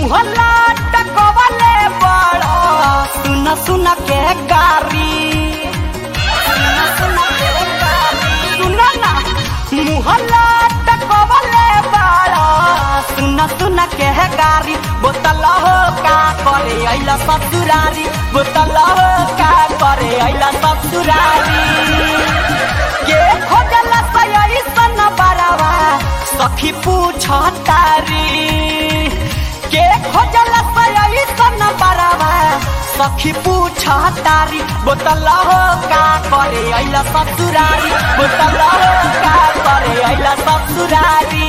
मुहल्ला टकवले बड़ा सुन सुन के गारी सुन सुन के गारी सुन ना मुहल्ला टकवले बड़ा सुन सुन के गारी बोतल हो का करे अइला ससुरारी बोतल हो का करे अइला ससुरारी के खोजला सयई सन बरावा सखी पूछ तारी के खोजला सयई सन बरावा सखी पूछ तारी बोतल हो का करे अइला ससुरारी बोतल हो का करे अइला ससुरारी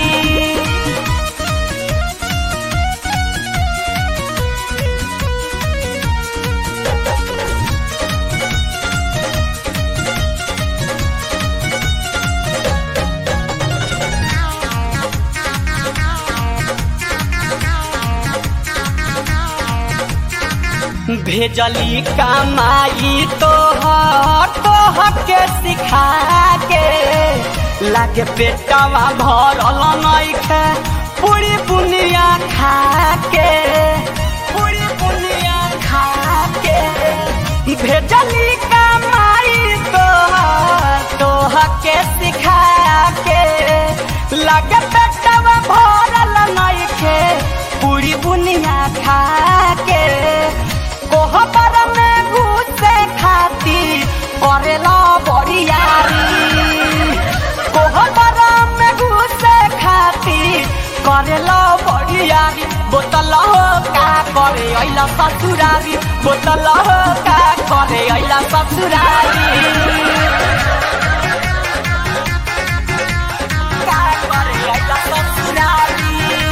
भेजली कमाई तोहर तोहर के सिखा के लागे पेटवा भरल नइखे पूरी बुनिया खा के पूरी बुनिया खा के भेजली कमाई तोहर तोहर के सिखा के लागे पेटवा भरल नइखे पूरी बुनिया खा के कोहबर में घुसे खाती करेला बरियारी कोहबर में घुसे खाती करेला बरियारी बोतल हो का करे अइला ससुरारी बोतल हो का करे अइला ससुरारी का करे अइला ससुरारी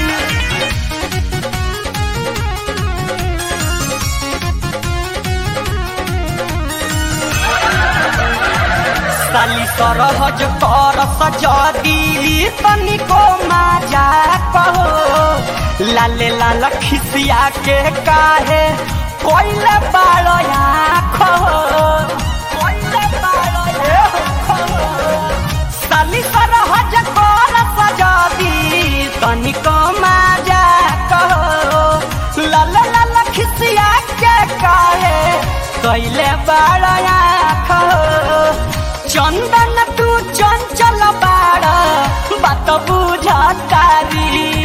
साली सरहज कर सजदी तनिको माजा कहो लाले लाल खिसिया के काहे कोइले बाड़या खहो कोइले बाड़या खहो साली सरहज कर सजदी तनिको माजा कहो लाले लाल खिसिया के काहे कोइले बाड़या खहो चंदन तू चंचल बाड़ा बात बुझतारी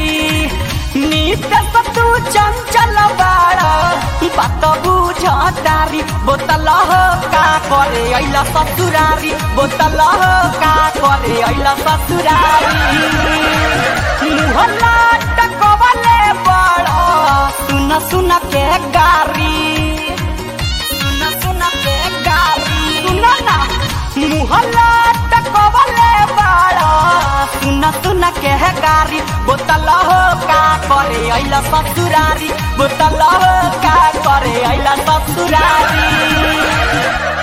नित तू चंचल बाड़ा बात बुझतारी बोतल हो का करे अइला ससुरारी बोतल हो का करे अइला ससुरारी मुहल्ला टकवले बड़ा सुन सुन के गारी सुन सुन के गारी सुन ना मुहल्ला टकवले बाड़ा सुन सुन के गारी बोतल हो का करे अइला ससुरारी बोतल हो का करे अइला ससुरारी